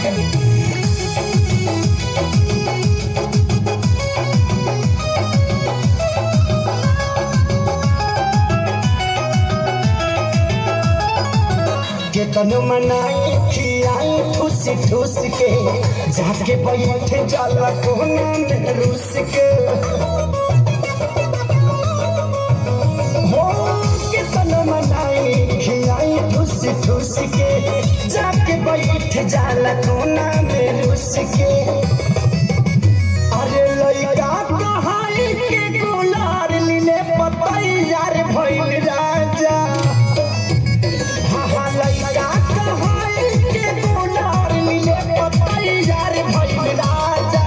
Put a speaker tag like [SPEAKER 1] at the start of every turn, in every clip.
[SPEAKER 1] केतन मनाई खियाई ठूस ठूस के जाके बैठ जाला कोना में रूस के हो केतन मनाई खियाई ठूस ठूस के जाके बैठ जाला कोना में रूस के अरे लइका कहाई के गुलार लीले पतई यार भइल राजा हाँ लइका कहाई के गुलार लीले पतई यार भइल राजा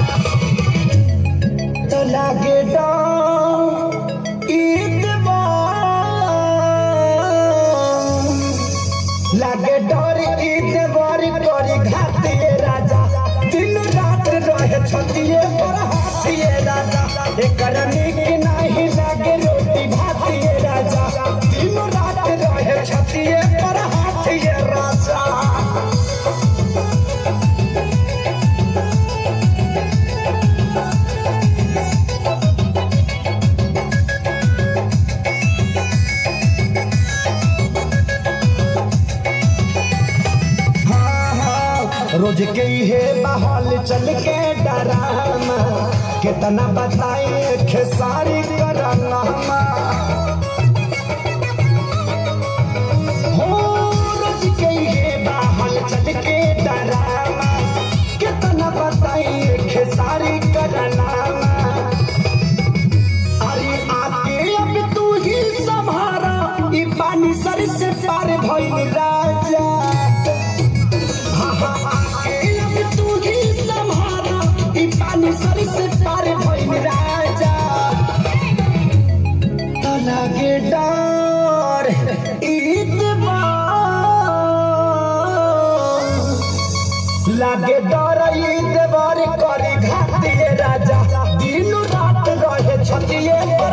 [SPEAKER 1] तो लागे डर ईद लागे डर ईद बारी करी घातिए राजा दिन रात रहे छतिए पर हाथिए राजा एकर निक नाही लागे रोटी भातिए राजा दिन रात रहे छतिए पर हाथिए राजा हाँ, हाँ, रोज के हे बहाल चल के डरामा कितना बताइए खेसारी कराना हो रोज के हे बहाल चल के डरामा कितना बताइए खेसारी कराना अरे आके अब तू ही संभारा ई पानी सर से पार भइल राजा हाँ, हाँ, आके अब तू ही संभारा ई पानी सर से पार भइल राजा तो लागे डर ईद लागे डर ईद बार करी घातिए राजा दिन रात रहे छतिए पर